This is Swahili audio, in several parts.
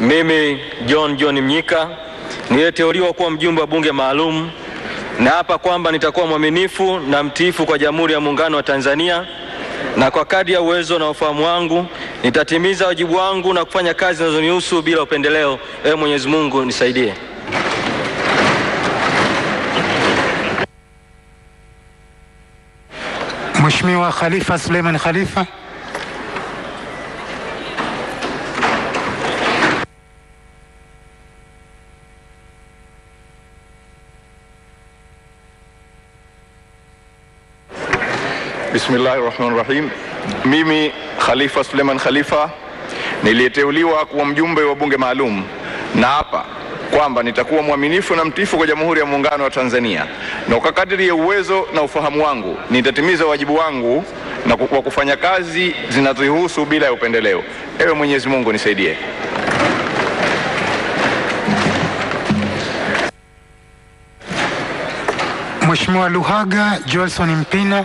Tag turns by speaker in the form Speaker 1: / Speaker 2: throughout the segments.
Speaker 1: Mimi John John Mnyika niliyeteuliwa kuwa mjumbe wa bunge maalum na hapa kwamba nitakuwa mwaminifu na mtiifu kwa Jamhuri ya Muungano wa Tanzania na kwa kadri ya uwezo na ufahamu wangu nitatimiza wajibu wangu na kufanya kazi zinazonihusu bila upendeleo. Ewe Mwenyezi Mungu nisaidie.
Speaker 2: Mheshimiwa Khalifa Suleiman Khalifa.
Speaker 3: Bismillahi rahmani rahim. Mimi Khalifa Suleiman Khalifa niliyeteuliwa kuwa mjumbe wa bunge maalum na hapa kwamba nitakuwa mwaminifu na mtiifu kwa Jamhuri ya Muungano wa Tanzania na kwa kadiri ya uwezo na ufahamu wangu nitatimiza wajibu wangu na kwa kufanya kazi zinazohusu bila ya upendeleo. Ewe Mwenyezi Mungu nisaidie.
Speaker 2: Mheshimiwa Luhaga Joelson Mpina.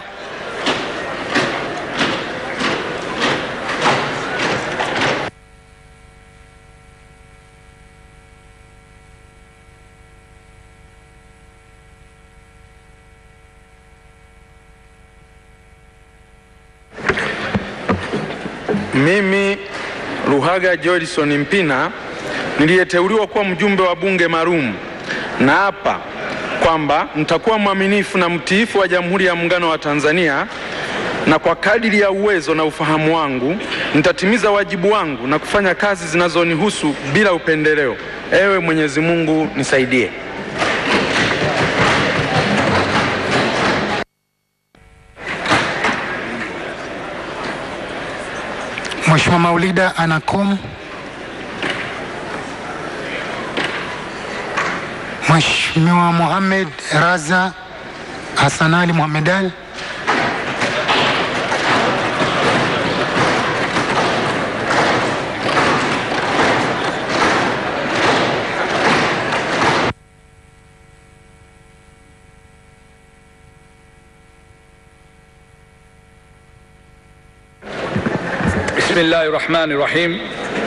Speaker 4: Mimi Luhaga Joelson Mpina niliyeteuliwa kuwa mjumbe wa bunge maalum na hapa kwamba nitakuwa mwaminifu na mtiifu wa Jamhuri ya Muungano wa Tanzania na kwa kadiri ya uwezo na ufahamu wangu nitatimiza wajibu wangu na kufanya kazi zinazonihusu bila upendeleo. Ewe Mwenyezi Mungu nisaidie.
Speaker 2: Mheshimiwa Maulida Anakom. Mheshimiwa Mohamed Raza Hassan Ali Mohamed Ali.
Speaker 5: Bismillahi rahmani rahim.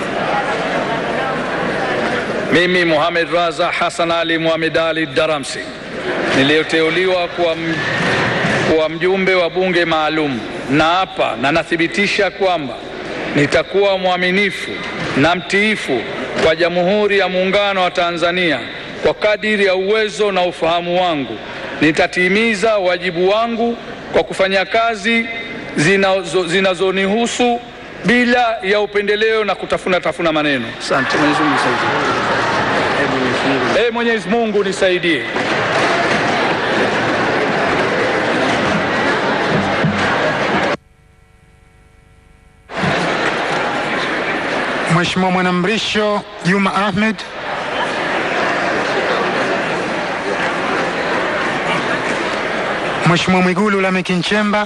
Speaker 5: Mimi Mohamed Raza Hassan Ali Mohamed Ali Daramsi niliyoteuliwa kuwa, kuwa mjumbe wa bunge maalum na hapa na nathibitisha kwamba nitakuwa mwaminifu na mtiifu kwa Jamhuri ya Muungano wa Tanzania kwa kadiri ya uwezo na ufahamu wangu. Nitatimiza wajibu wangu kwa kufanya kazi zinazo- zinazonihusu bila ya upendeleo na kutafuna tafuna maneno. Asante. Mwenyezi Mungu nisaidie. Ee Mwenyezi Mungu nisaidie.
Speaker 2: Mheshimiwa Mwanamrisho Juma Ahmed. Mheshimiwa Mwigulu Lameck Nchemba.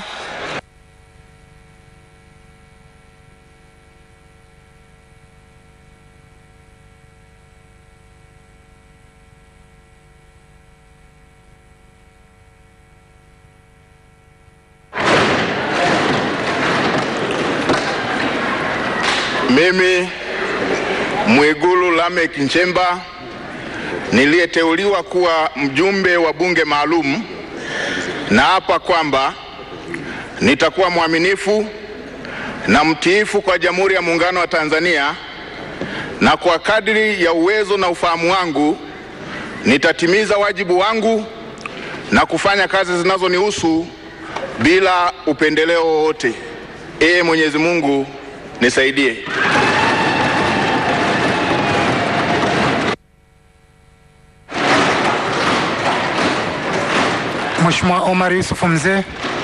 Speaker 3: Mimi Mwigulu Lameck Nchemba niliyeteuliwa kuwa mjumbe wa bunge maalum na hapa kwamba nitakuwa mwaminifu na mtiifu kwa Jamhuri ya Muungano wa Tanzania na kwa kadri ya uwezo na ufahamu wangu nitatimiza wajibu wangu na kufanya kazi zinazonihusu bila upendeleo wowote. Ee Mwenyezi Mungu nisaidie.
Speaker 2: Mheshimiwa Omar Yusuf Mzee.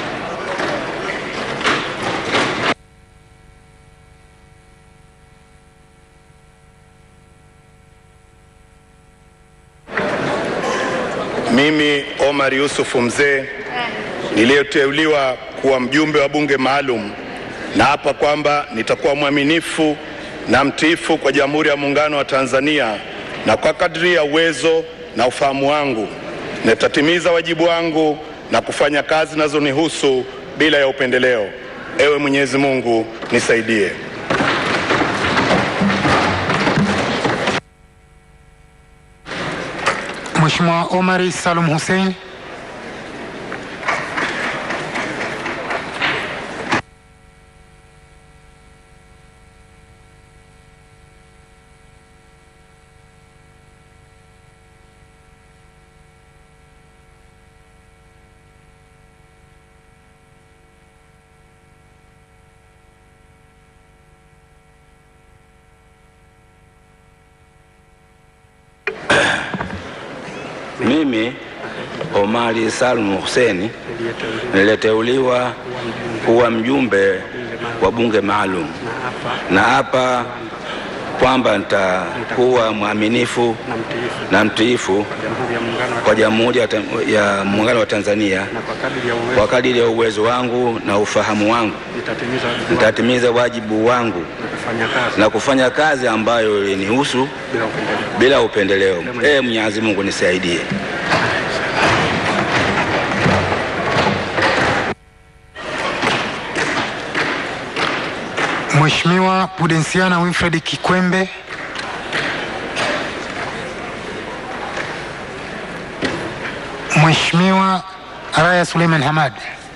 Speaker 6: Mimi Omar Yusufu Mzee niliyoteuliwa kuwa mjumbe wa bunge maalum na hapa kwamba nitakuwa mwaminifu na mtiifu kwa Jamhuri ya Muungano wa Tanzania na kwa kadri ya uwezo na ufahamu wangu nitatimiza wajibu wangu na kufanya kazi zinazonihusu bila ya upendeleo. Ewe Mwenyezi Mungu nisaidie.
Speaker 2: Mheshimiwa Omari Salum Hussein.
Speaker 7: Mimi Omari Salum Hussein niliteuliwa kuwa mjumbe wa bunge maalum, na hapa kwamba nitakuwa mwaminifu na mtiifu kwa Jamhuri ya Ta- ya Muungano wa Tanzania kwa kadiri ya uwezo wangu na ufahamu wangu, nitatimiza wajibu wangu na kufanya kazi ambayo ilinihusu bila upendeleo. Ee Mwenyezi Mungu nisaidie.
Speaker 2: Mheshimiwa Pudensiana Wilfred Kikwembe. Mheshimiwa Raya Suleiman Hamad.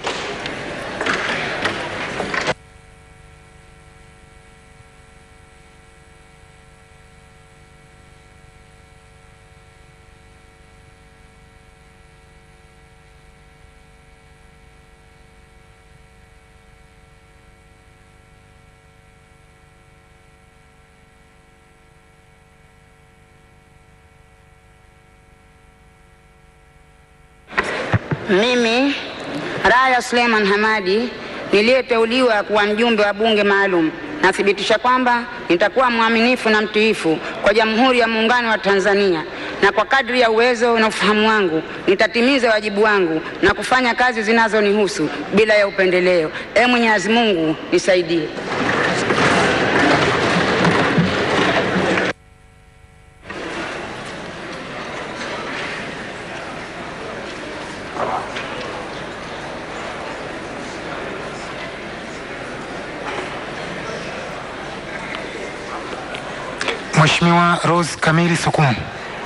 Speaker 8: Mimi Raya Suleiman Hamadi niliyeteuliwa kuwa mjumbe wa bunge maalum nathibitisha kwamba nitakuwa mwaminifu na mtiifu kwa Jamhuri ya Muungano wa Tanzania na kwa kadri ya uwezo na ufahamu wangu nitatimiza wajibu wangu na kufanya kazi zinazonihusu bila ya upendeleo. Ee Mwenyezi Mungu nisaidie.
Speaker 2: Mheshimiwa Rose Kamili Sukumu.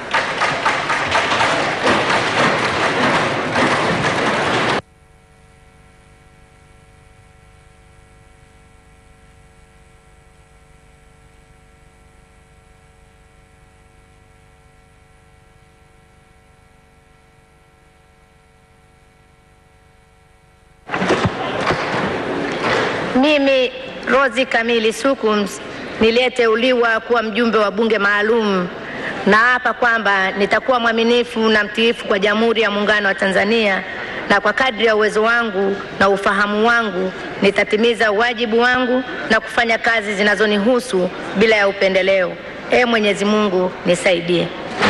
Speaker 9: Mimi Rozi Kamili Sukums niliyeteuliwa kuwa mjumbe wa bunge maalum na hapa kwamba nitakuwa mwaminifu na mtiifu kwa Jamhuri ya Muungano wa Tanzania na kwa kadri ya uwezo wangu na ufahamu wangu nitatimiza wajibu wangu na kufanya kazi zinazonihusu bila ya upendeleo. Ee Mwenyezi Mungu nisaidie.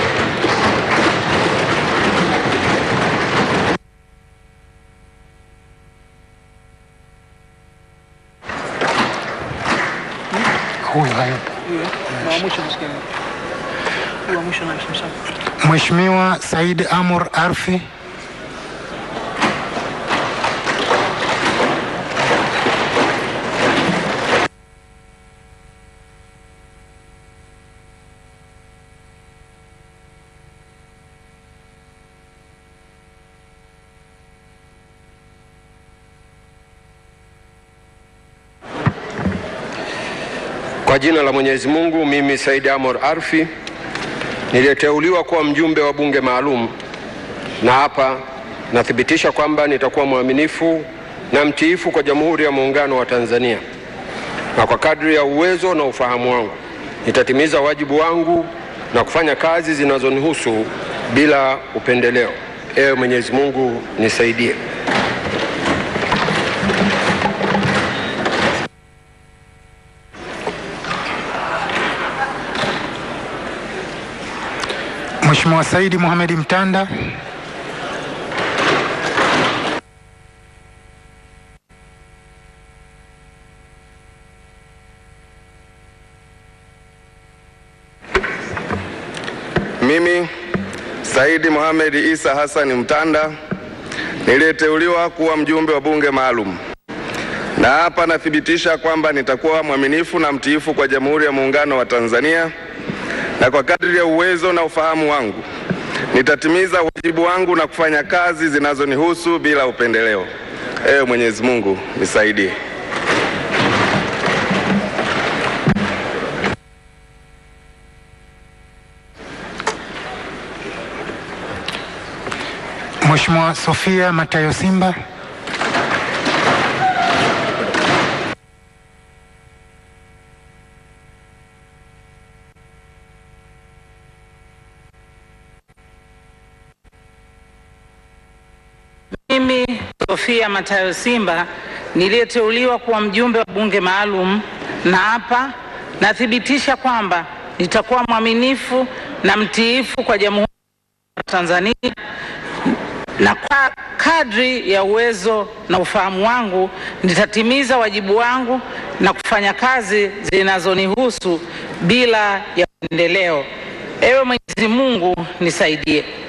Speaker 2: Huyu hayupo. Mheshimiwa Said Amur Arfi.
Speaker 10: Kwa jina la Mwenyezi Mungu, mimi Said Amor Arfi niliyeteuliwa kuwa mjumbe wa bunge maalum, na hapa nathibitisha kwamba nitakuwa mwaminifu na mtiifu kwa Jamhuri ya Muungano wa Tanzania, na kwa kadri ya uwezo na ufahamu wangu nitatimiza wajibu wangu na kufanya kazi zinazonihusu bila upendeleo. Ewe Mwenyezi Mungu nisaidie.
Speaker 2: Mheshimiwa Saidi Mohamed Mtanda.
Speaker 11: Mimi Saidi Mohamed Isa Hassan Mtanda niliyeteuliwa kuwa mjumbe wa bunge maalum, na hapa nathibitisha kwamba nitakuwa mwaminifu na mtiifu kwa Jamhuri ya Muungano wa Tanzania na kwa kadri ya uwezo na ufahamu wangu Nitatimiza wajibu wangu na kufanya kazi zinazonihusu bila upendeleo. Ewe Mwenyezi Mungu nisaidie.
Speaker 2: Mheshimiwa Sofia Matayo Simba.
Speaker 12: Mimi Sofia Matayo Simba niliyeteuliwa kuwa mjumbe wa bunge maalum na hapa nathibitisha kwamba nitakuwa mwaminifu na mtiifu kwa Jamhuri ya Tanzania na kwa kadri ya uwezo na ufahamu wangu nitatimiza wajibu wangu na kufanya kazi zinazonihusu bila ya upendeleo. Ewe Mwenyezi Mungu nisaidie.